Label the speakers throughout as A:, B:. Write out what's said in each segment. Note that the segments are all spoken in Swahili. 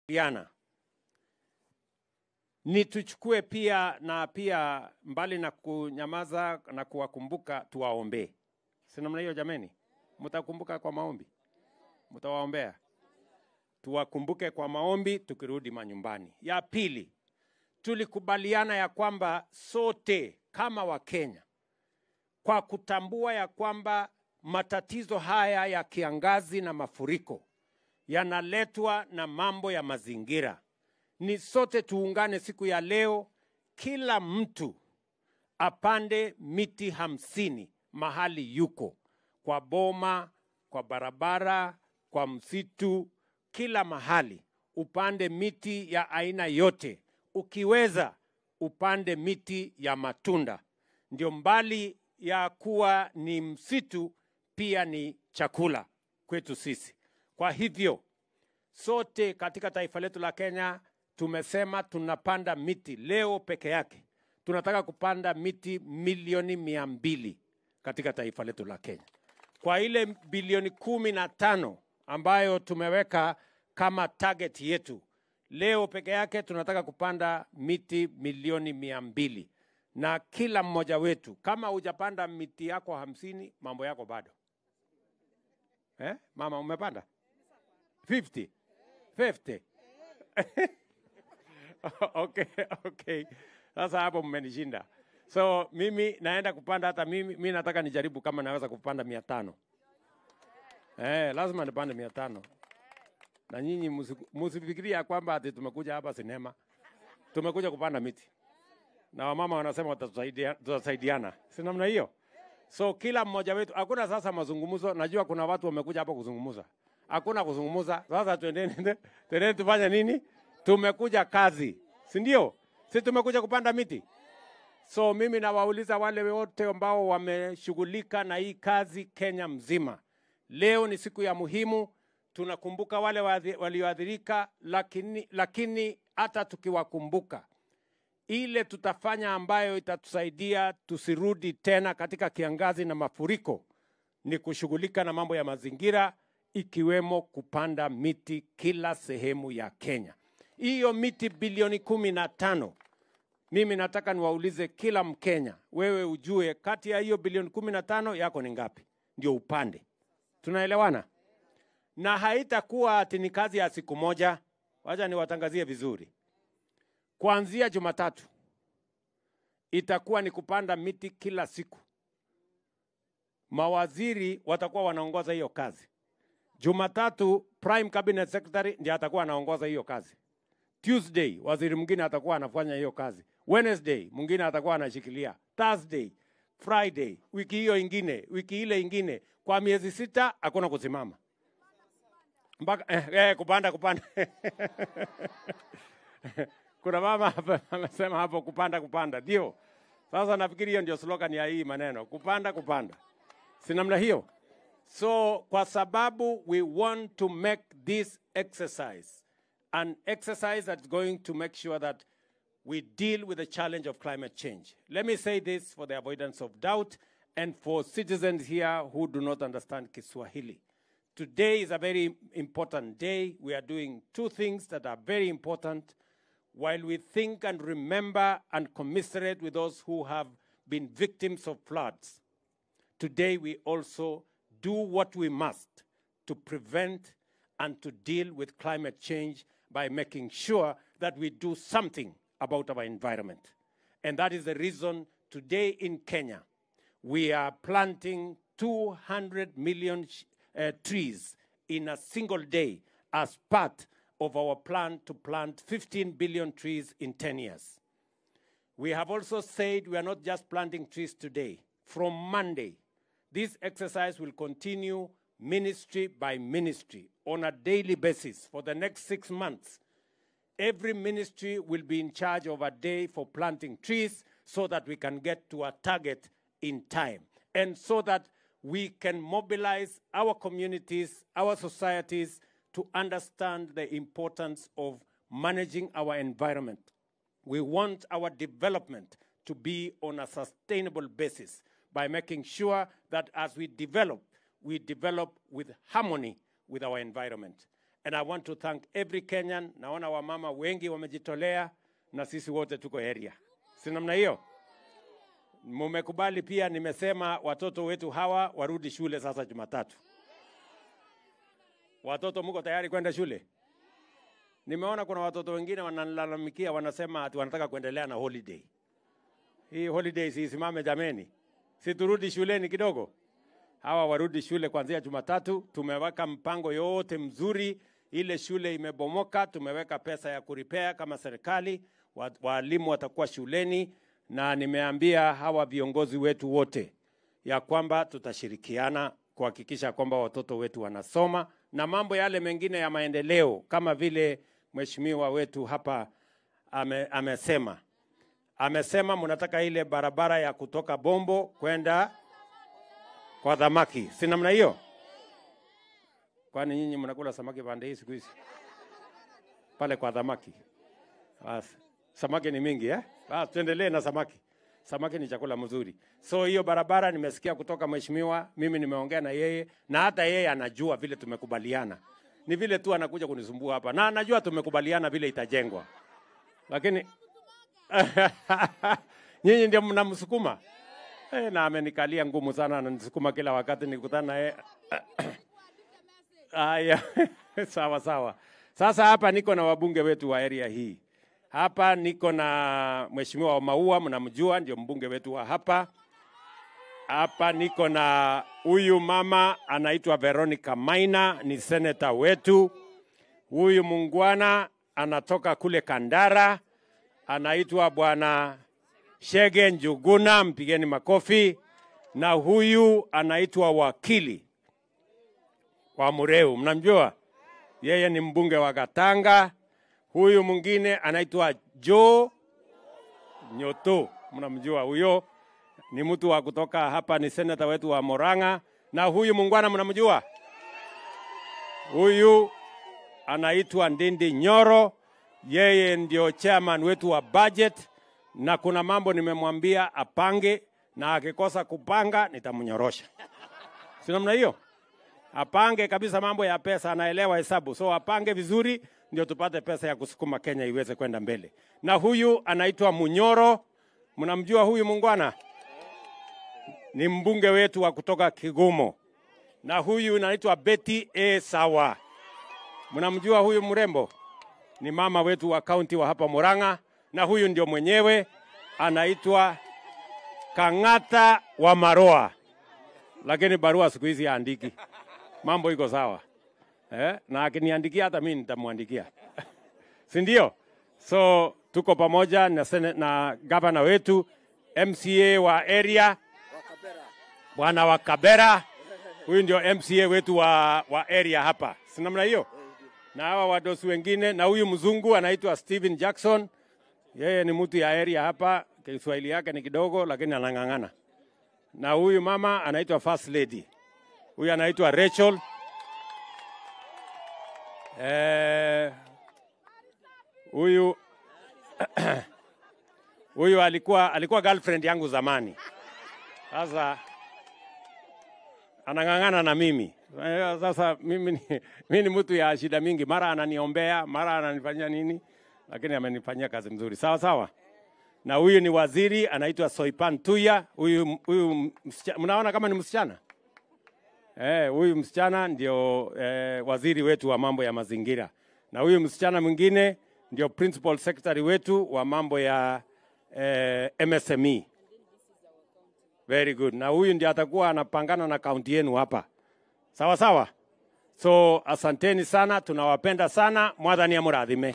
A: Diana, ni tuchukue pia na pia mbali na kunyamaza na kuwakumbuka, tuwaombee. Si namna hiyo jameni? Mtakumbuka kwa maombi, mtawaombea, tuwakumbuke kwa maombi tukirudi manyumbani. Ya pili, tulikubaliana ya kwamba sote kama Wakenya kwa kutambua ya kwamba matatizo haya ya kiangazi na mafuriko yanaletwa na mambo ya mazingira. Ni sote tuungane siku ya leo, kila mtu apande miti hamsini mahali yuko, kwa boma, kwa barabara, kwa msitu, kila mahali upande miti ya aina yote. Ukiweza upande miti ya matunda, ndio mbali ya kuwa ni msitu, pia ni chakula kwetu sisi. Kwa hivyo sote katika taifa letu la Kenya tumesema tunapanda miti leo peke yake, tunataka kupanda miti milioni mia mbili katika taifa letu la Kenya, kwa ile bilioni kumi na tano ambayo tumeweka kama target yetu. Leo peke yake tunataka kupanda miti milioni mia mbili na kila mmoja wetu, kama hujapanda miti yako hamsini, mambo yako bado eh? Mama umepanda 50 50 okay, okay. Sasa hapo mmenishinda. So mimi naenda kupanda hata mimi, mimi nataka nijaribu kama naweza kupanda mia tano. Eh, lazima nipande mia tano. Na nyinyi musi- musifikiria kwamba ati tumekuja hapa sinema, tumekuja kupanda miti na wamama wanasema watatusaidia- tutasaidiana, si namna hiyo? So kila mmoja wetu, hakuna sasa mazungumzo. Najua kuna watu wamekuja hapa kuzungumza, hakuna kuzungumza. Sasa twendeni, twendeni tufanye nini? Tumekuja kazi, si ndio? Si tumekuja kupanda miti. So mimi nawauliza wale wote ambao wameshughulika na hii kazi Kenya mzima, leo ni siku ya muhimu. Tunakumbuka wale waadhi- walioathirika, lakini lakini hata tukiwakumbuka ile tutafanya ambayo itatusaidia tusirudi tena katika kiangazi na mafuriko ni kushughulika na mambo ya mazingira ikiwemo kupanda miti kila sehemu ya Kenya. Hiyo miti bilioni kumi na tano mimi nataka niwaulize kila Mkenya, wewe ujue kati ya hiyo bilioni kumi na tano yako ni ngapi, ndio upande. Tunaelewana? Na haitakuwa ati ni kazi ya siku moja. Wacha niwatangazie vizuri kuanzia Jumatatu itakuwa ni kupanda miti kila siku. Mawaziri watakuwa wanaongoza hiyo kazi. Jumatatu prime cabinet secretary ndiye atakuwa anaongoza hiyo kazi. Tuesday waziri mwingine atakuwa anafanya hiyo kazi. Wednesday mwingine atakuwa anashikilia. Thursday, Friday, wiki hiyo ingine, wiki ile ingine, kwa miezi sita hakuna kusimama mpaka eh, eh, kupanda kupanda kuna mama hapa amesema hapo kupanda kupanda, ndio sasa nafikiri hiyo ndio slogan ya hii maneno, kupanda kupanda, si namna hiyo? So kwa sababu we want to make this exercise an exercise that's going to make sure that we deal with the challenge of climate change. Let me say this for the avoidance of doubt and for citizens here who do not understand Kiswahili. Today is a very important day. We are doing two things that are very important while we think and remember and commiserate with those who have been victims of floods. Today we also do what we must to prevent and to deal with climate change by making sure that we do something about our environment. And that is the reason today in Kenya, we are planting 200 million sh- uh, trees in a single day as part of our plan to plant 15 billion trees in 10 years. We have also said we are not just planting trees today. From Monday, this exercise will continue ministry by ministry on a daily basis for the next six months. Every ministry will be in charge of a day for planting trees so that we can get to a target in time and so that we can mobilize our communities, our societies to understand the importance of managing our environment. We want our development to be on a sustainable basis by making sure that as we develop, we develop with harmony with our environment. and I want to thank every Kenyan. Naona wamama wengi wamejitolea na sisi wote tuko area, si namna hiyo? Mumekubali pia, nimesema watoto wetu hawa warudi shule sasa Jumatatu. Watoto mko tayari kwenda shule? Nimeona kuna watoto wengine wanalalamikia, wanasema ati wanataka kuendelea na holiday. Hii holiday siisimame jameni, si turudi shuleni kidogo. Hawa warudi shule kuanzia Jumatatu. Tumeweka mpango yote mzuri, ile shule imebomoka, tumeweka pesa ya kuripea kama serikali, wa- walimu watakuwa shuleni, na nimeambia hawa viongozi wetu wote ya kwamba tutashirikiana kuhakikisha kwamba watoto wetu wanasoma na mambo yale mengine ya maendeleo kama vile mheshimiwa wetu hapa ame, amesema amesema mnataka ile barabara ya kutoka Bombo kwenda kwa Dhamaki, si namna hiyo? Kwani nyinyi mnakula samaki pande hii siku hizi pale kwa Dhamaki? Basi samaki ni mingi eh? Basi tuendelee na samaki. Samaki ni chakula mzuri. So hiyo barabara nimesikia kutoka mheshimiwa, mimi nimeongea na yeye na hata yeye anajua vile tumekubaliana. Ni vile tu anakuja kunisumbua hapa na anajua tumekubaliana vile itajengwa, lakini nyinyi ndio mnamsukuma eh, na amenikalia ngumu sana, ananisukuma kila wakati nikutana naye Haya, sawa sawa. Sasa hapa niko na wabunge wetu wa area hii. Hapa niko na mheshimiwa wa Maua, mnamjua, ndio mbunge wetu wa hapa. Hapa niko na huyu mama anaitwa Veronica Maina, ni seneta wetu. Huyu mungwana anatoka kule Kandara, anaitwa bwana Shege Njuguna, mpigeni makofi. Na huyu anaitwa wakili wa Mureu, mnamjua yeye ni mbunge wa Katanga. Huyu mwingine anaitwa Joe Nyoto, mnamjua huyo, ni mtu wa kutoka hapa, ni seneta wetu wa Moranga. Na huyu mungwana mnamjua, huyu anaitwa Ndindi Nyoro, yeye ndio chairman wetu wa budget, na kuna mambo nimemwambia apange, na akikosa kupanga nitamnyorosha, si namna hiyo? apange kabisa mambo ya pesa, anaelewa hesabu, so apange vizuri ndio tupate pesa ya kusukuma Kenya iweze kwenda mbele. Na huyu anaitwa Munyoro, mnamjua huyu mungwana, ni mbunge wetu wa kutoka Kigumo. Na huyu anaitwa Betty A Sawa, mnamjua huyu mrembo, ni mama wetu wa kaunti wa hapa Murang'a. Na huyu ndio mwenyewe anaitwa Kang'ata wa Maroa, lakini barua siku hizi haandiki mambo iko sawa eh? na akiniandikia hata mimi nitamwandikia si ndio? So tuko pamoja na, sene- na gavana wetu MCA wa area bwana wa Kabera, huyu ndio MCA wetu wa, wa area hapa, si namna hiyo? Na hawa wadosi wengine, na huyu mzungu anaitwa Steven Jackson, yeye ni mtu ya area hapa, Kiswahili yake ni kidogo, lakini anang'ang'ana. Na huyu mama anaitwa First Lady huyu anaitwa Rachel. Eh, huyu huyu alikuwa alikuwa girlfriend yangu zamani, sasa anang'ang'ana na mimi. Eh, Sasa mimi ni, mimi ni mtu ya shida mingi, mara ananiombea, mara ananifanyia nini, lakini amenifanyia kazi mzuri, sawa sawa. Na huyu ni waziri anaitwa Soipan Tuya. Huyu huyu msichana, mnaona kama ni msichana Eh, huyu msichana ndio eh, waziri wetu wa mambo ya mazingira, na huyu msichana mwingine ndio principal secretary wetu wa mambo ya eh, MSME. Very good. Na huyu ndio atakuwa anapangana na kaunti yenu hapa, sawa sawa. So asanteni sana, tunawapenda sana. Mwathani amurathime.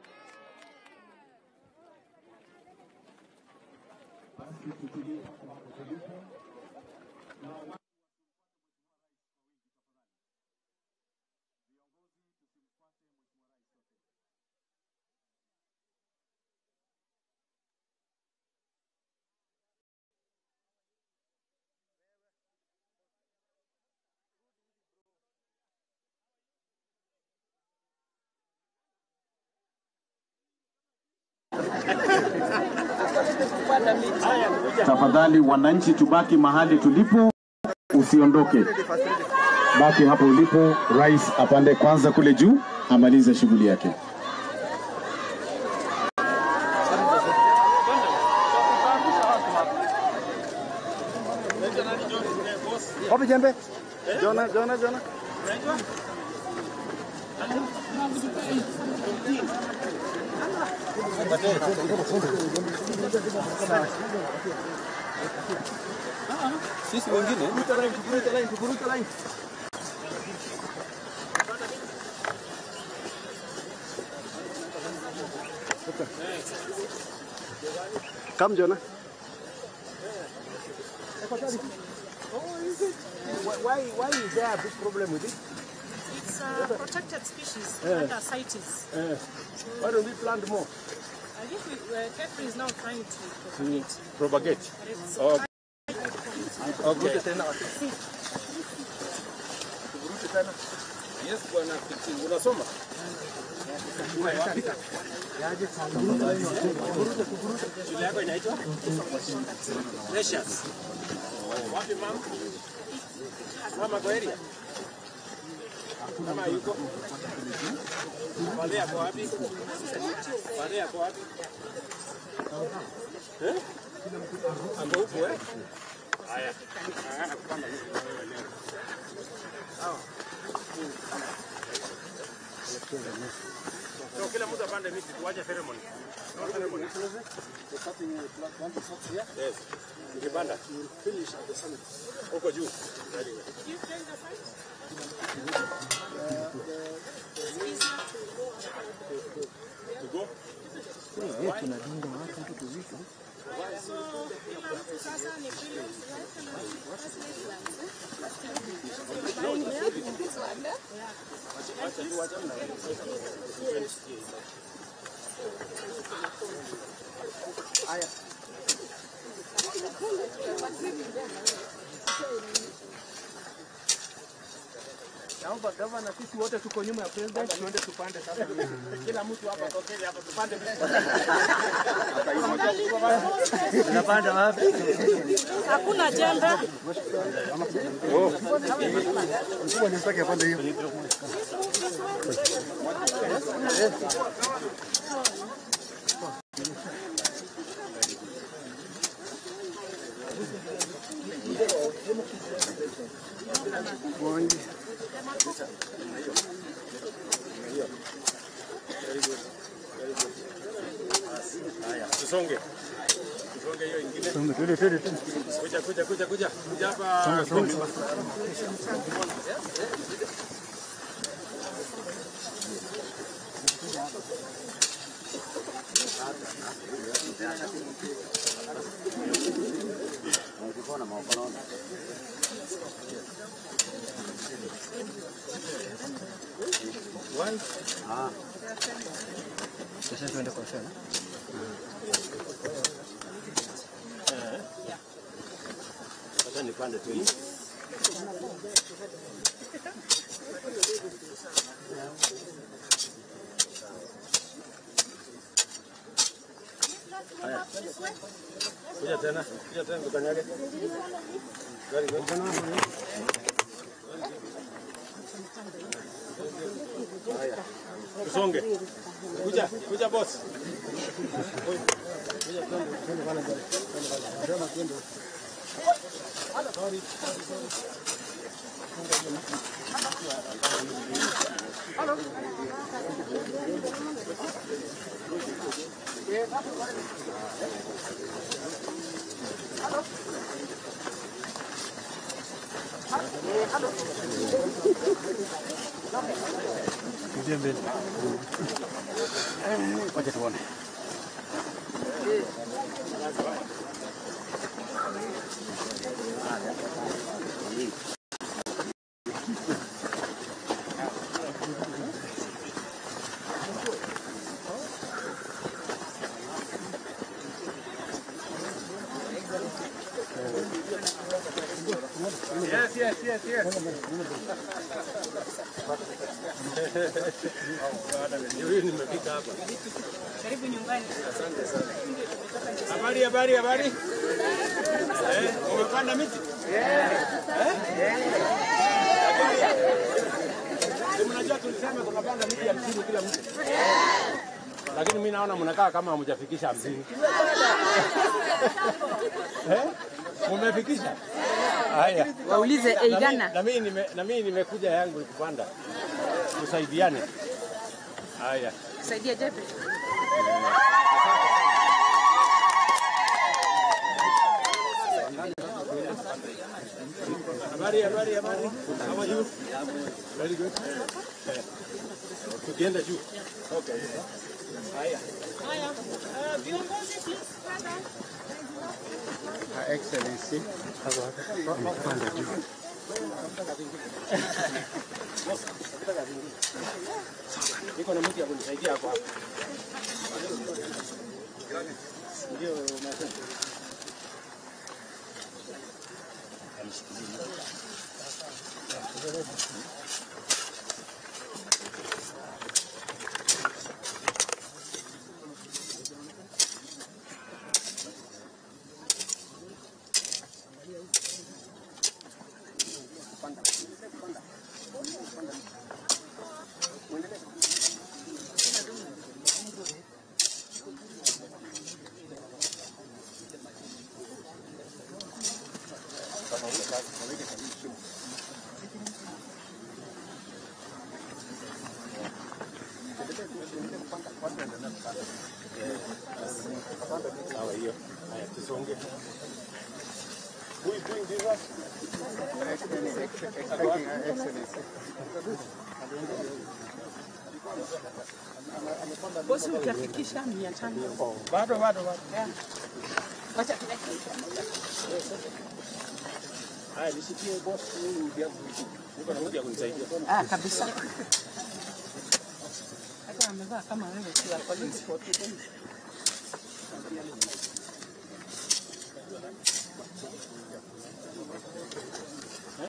B: Tafadhali wananchi, tubaki mahali tulipo, usiondoke, baki hapo ulipo. Rais apande kwanza kule juu. amalize shughuli yake.
C: Wapi jembe? Jona, Jona, Jona. Sisi wengine tukuruta line, tukuruta line, tukuruta line. Come Jona. Why, why is there a big problem with it?
D: It's a protected species under CITES.
C: Why don't we plant more?
D: I think we, uh, Jeffrey is now trying to propagate.
C: Propagate.
D: But it's
C: Okay.
D: quite
C: Okay. tena. Tuvurute tena. Yes, bwana Kiti, unasoma?
A: Shule yako inaitwa Precious. Wapi mama? Mama kwa area? Kama yuko? Wale yako wapi? Wale yako wapi? Eh? Ambo huko eh? Haya. Haya nakupanda miti kwa wewe leo. Sawa. So kila mtu apande miti tuache ceremony. No ceremony. Yes. Nikipanda. Huko juu. Very good. To go?
C: Naomba gavana, sisi wote tuko nyuma ya president, tuende tupande sasa. Kila mtu hapa tokeni hapa tupande
D: hakuna jembe.
A: Tusonge. Tusonge hiyo ingine. Kuja kuja kuja kuja. Kuja hapa. Sasa nipande tu hii. Haya. Kuja tena, kuja tena tukanyage. Very good. Haya. Tusonge. Kuja, kuja boss. Yes, yes, yes, yes. Huyu nimefika hapa.
D: Karibu nyumbani.
A: Habari, habari, habari. Eh, umepanda miti? Eh? Si mnajua Unajua tulisema tunapanda miti hamsini kila mtu, lakini mimi naona mnakaa kama hamjafikisha hamsini. Eh? Mumefikisha? Haya.
E: Waulize
A: Na mimi-
E: Eigana.
A: Na mimi nime- na mimi nimekuja yangu ni kupanda, tusaidiane. Haya.
E: Saidia Jebe.
A: Habari, habari, habari. How are you? Very good. Eh, Tukienda juu. Okay. Haya. Niko na mtu ya kunisaidia hapo hapo. Ndio nasema. Sawa hiyo. Haya tusonge. Who is doing this?
E: Bosi utafikisha mia tano.
A: Bado bado bado.
E: Wacha
A: Haya nisikie boss huyu ndio niko na mtu ya kunisaidia.
E: ah, kabisa. Hata amevaa kama wewe tu ya polisi.